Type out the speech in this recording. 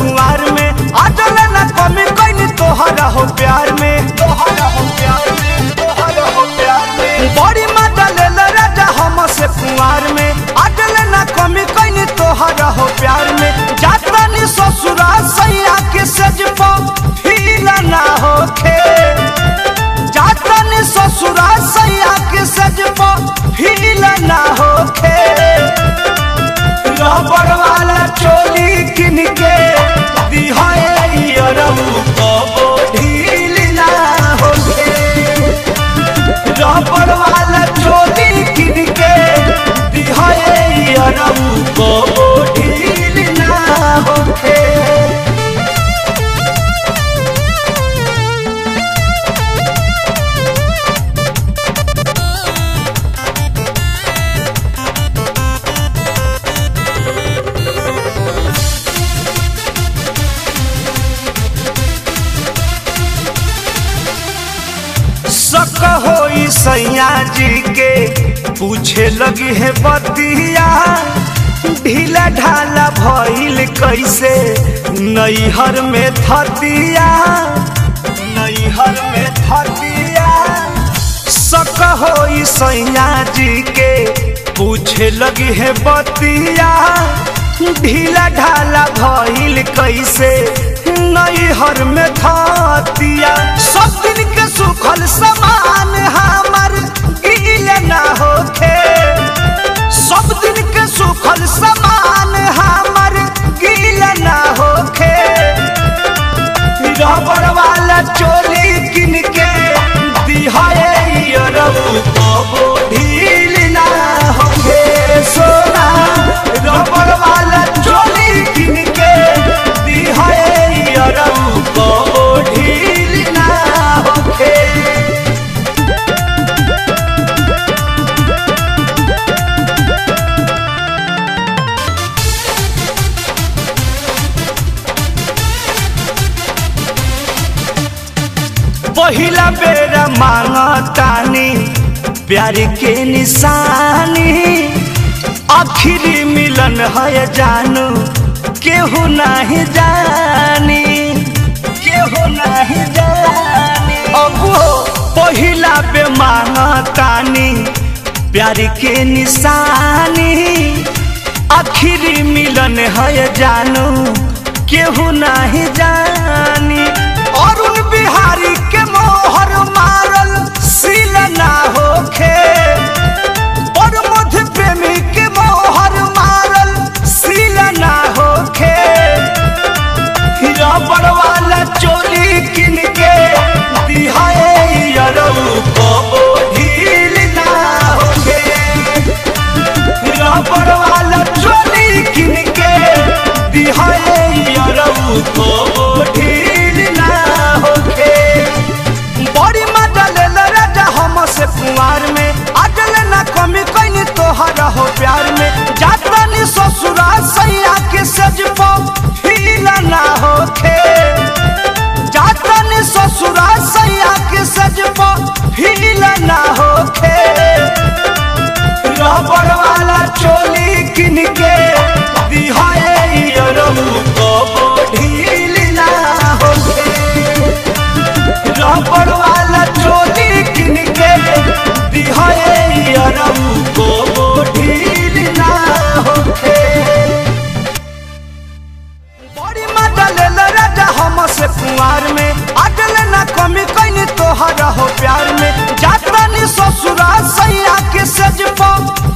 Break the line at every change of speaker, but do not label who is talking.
कुंवार में आजल न कमी कइनी तोहरा हो प्यार में तोहरा हो प्यार में तोहरा हो प्यार में बड़ी मजा ले राजा हम से कुंवार में आजल न कमी कइनी तोहरा हो प्यार में जाता नी ससुरा सैया के सज फील ना होखे जाता नी ससुरा सैया के सज फील ना होखे रबड़ वाला चोली किन के दिहाए अरऊ कबो ढील ना होखे रबड़ वाला चोली किन के दिहाए अरऊ कबो ढील ना होखे शक होई सैया जी के पूछे लगी है बतिया ढीला ढाला भइल कैसे नैहर में थतिया नैहर में थतिया शक होई सैया जी के पूछे लगी है बतिया ढीला ढाला भइल कैसे नैहर में थतिया सब दिन के सुखल समान हमर गील ना होखे सब दिन के सुखल समान हमर गील ना होखे रबड़ वाला चोली किन के दिहाए अरऊ कबो ढील ना होखे सोना रबड़ वाला चोली किन के दिहाए अरऊ कबो ढील ना होखे पहिला बेरा मांगतानी प्यार के निशानी आखिरी मिलन है जानू केहू नहीं जानी केहू नहीं जानी अब पहिला बे मांगतानी प्यार के निशानी आखिरी मिलन है जानू केहू नहीं जानी अरुण बिहारी के मोहर मारल सील ना होखे और मध्य प्रेमी के मोहर मारल सील ना होखे रबड़ वाला चोली किन के दिहाए अरऊ कबो ढील ना होखे रबड़ वाला चोली किन के दिहाए अरऊ कबो ढील ना होखे बड़ी मजा ले राजा हम से कुंवार में अजल ना कमी कइनी तोहरा हो प्यार में जाता नी ससुरा सैया के सज फील ना होखे जाता नी ससुरा सैया के सज फील ना होखे रबड़ वाला चोली किन के दिहाए अरऊ कबो ढील ना होखे रबड़ वाला चोली किन के दिहाए अरऊ कबो ढील ना होखे बड़ी मजा ले राजा हम से कुंवार में अजल ना कमी कइनी तोहरा हो प्यार में जाता नी ससुरा सैया के सज